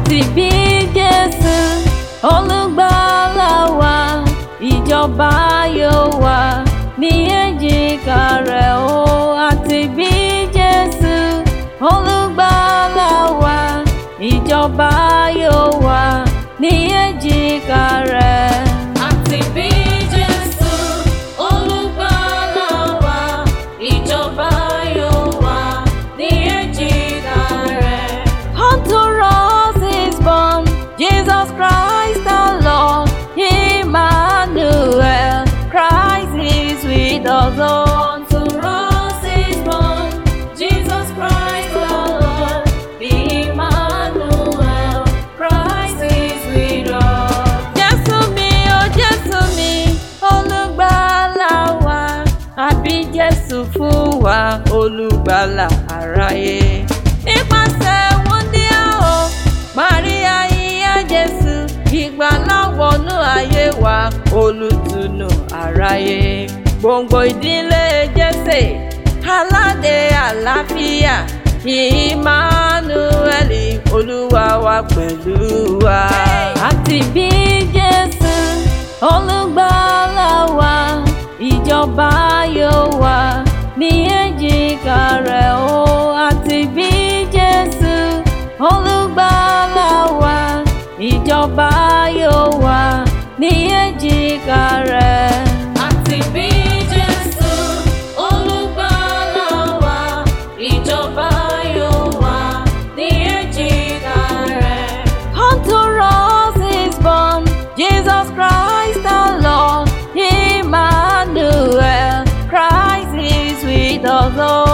àti bí Jésù olùgbàlà wa ìjọba yóò wà ní èjìká rẹ̀ o àti bí Jésù olùgbàlà wa ìjọba yóò wà ní èjìká rẹ̀. Àti bí Jésù olùgbàlà wa, ìjọba yóò wà ní èjìká rẹ̀. Unto us is born Jesus Christ the Lord, Emmanuel. Christ is with us. Oh, Unto us is born Jesus Christ the Lord, Emmanuel. Christ is with us. Jésù mi, oh Jésù mi, olùgbàlà wa. Àbí Jésù fún wa, olùgbàlà aráyé. Nípasẹ̀ wúndíá o, Màríà ìyá Jésù, ìgbàlà wọnú ayé wa, olùtùnú aráyé. Gbòǹgbò ìdílé Jésè, aládé àlàáfíà, Ìmánúẹ́lì, Olúwa wa pẹ̀lú wa. Àti bí Jésù, olùgbàlà wa, ìjọba yóò wà ní èjìká rẹ̀ o. Àti bí Jésù, olùgbàlà wa, ìjọba yóò wà ní èjìká rẹ̀. Àti bí Jésù olùgbàlà wa, ìjọba yóò wà ní èjìká rẹ̀. Unto us is born Jesus Christ the Lord, Emmanuel. Christ is with us. Oh,